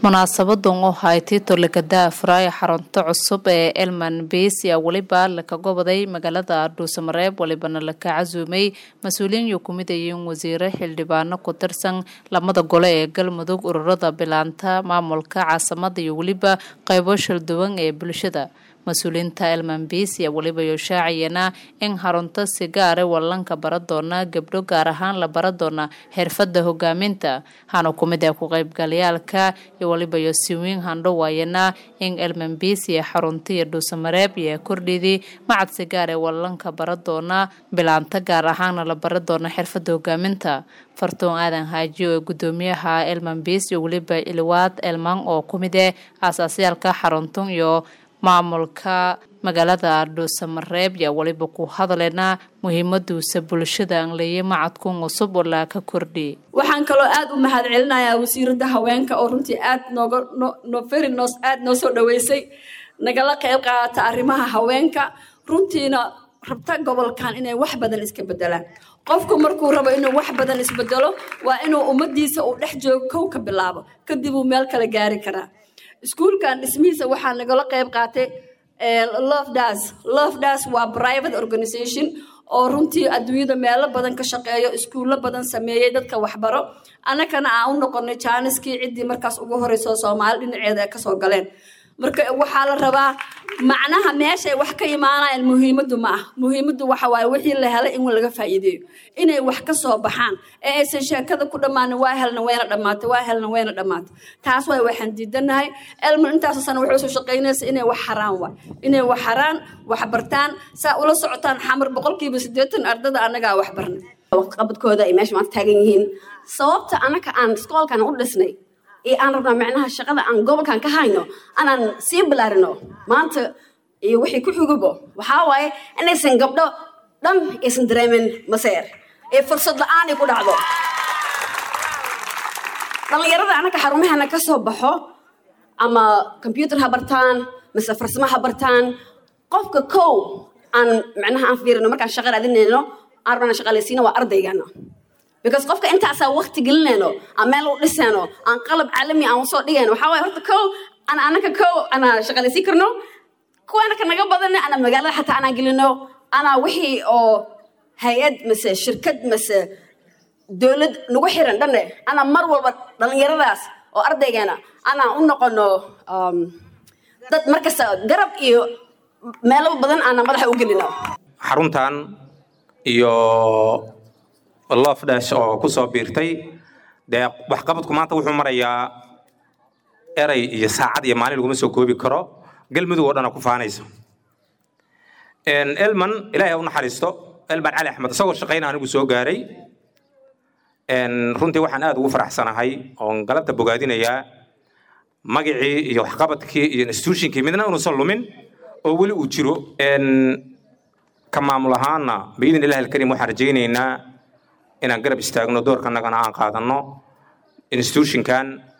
munaasabadan oo haytay tolekada afraay xarunta cusub ee elman beis ayaa weliba laka goboday magaalada dhuusamareeb walibana laka casuumay mas-uuliyiin iyo kumid ayiin wasiire xildhibaano ku tirsan lamada gole ee galmudug ururada bilaanta maamulka caasimada iyo weliba qeybo shalduwan ee bulshada mas-uuliyiinta elman beis ayaa weliba yooshaacayana in xarunta si gaare wallanka bara doona gabdho gaar ahaan la bara doona xirfada hogaaminta hana kumid ee ku qeybgalayaalka iyo waliba yosiwiin handhowaayana in elman beis iyo xarunta iyo dhuusamareeb iyo kordhidii macad si gaar ee wallanka bara doona bilaanta gaar ahaana la bara doona xirfada hogaaminta fartoon aadan haaji oo gudoomiyaha elman beis iyo weliba iliwaad elman oo kumid eh aasaasayaalka xaruntun iyo maamulka magaalada dhuusamareeb yaa weliba ku hadalena muhiimaduusa bulshada aan leeyay macadkun cusub oo laaka kordhi waxaan kaloo aada u mahad celinayaa wasiirada haweenka oo runtii aad nooga no very nos aada noo soo dhaweysay nagala qeyb qaadata arrimaha haweenka runtiina rabta gobolkan inay wax badan iska bedelaan qofku markuu rabo inuu wax badan isbedelo waa inuu ummadiisa uu dhex joogo kow ka bilaabo kadib uu meel kale gaari karaa iskuulkan dhismihiisa waxaa nagala qeyb qaatay love das love das waa private organization oo runtii adduunyada meelo badan ka shaqeeyo iskuullo badan sameeyey dadka waxbaro annagana aan u noqonay jaaniskii ciddii markaas ugu horeyso soomaali dhinaceeda ay kasoo galeen marka waxaa la rabaa macnaha meeshay wax ka imaanayaan muhiimaddu ma ah muhiimaddu waxa waaye wixii la helay in laga faa'iideeyo inay wax ka soo baxaan ee aysan sheekada ku dhammaanin waa helna wayna dhammaatay waa helna wayna dhammaatay taas waay waxaan diidanahay elman intaasoo sana waxay soo shaqaynaysa inay wax xaraan waay inay wax xaraan wax bartaan saa ula socotaan xamar boqolkiiba siddeetan ardada annagaa wax barnay qabadkooda ay meesha maanta taagan yihiin sababta annaka aan iskoolkan u dhisnay ee aan rabnaa macnaha shaqada aan gobolkan ka hayno anaan sii bilaarino maanta iyo wixii ku xugubo waxaa waaye inaysan gabdho dhan aysan dareemin maseer ee fursad la-aan ay ku dhacdo dhallinyarada annaka xarumaheena ka soo baxo ama combyuter ha bartaan mise farsamo ha bartaan qofka kow aan macnaha aan fiirino markaan shaqa raadinayno aan rabnaa shaqaalaysiina waa ardaygana because qofka intaasaa wakti gelinayno aan meel u dhisayno aan qalab caalami aan usoo dhigayno waxaa waye horta kow ana anaka kow ana shaqaalaysiin karno kuwaana ka naga badan ana magaalada xataa anaan gelino ana wixii oo hay-ad mise shirkad mise dowlad nagu xiran dhanne ana mar walba dhallinyaradaas oo ardaygeena anaan u noqono dad markasta garab iyo meelo badan ana madaxa u gelino xaruntan iyo love dash oo ku soo biirtay dee waxqabadku maanta wuxuu marayaa eray iyo saacad iyo maalin laguma soo koobi karo galmudug oo dhana ku faanaysa elman ilaahay ha u naxariisto elman cali axmed isagoo shaqayna anigu soo gaaray runtii waxaan aad ugu faraxsanahay oon galabta bogaadinayaa magacii iyo waxqabadkii iyo institutionkii midna inuusan lumin oo weli uu jiro ka maamul ahaana biidin ilahi alkarim waxaan rajaynaynaa inaan garab istaagno doorkanagana aan qaadanno institutionkan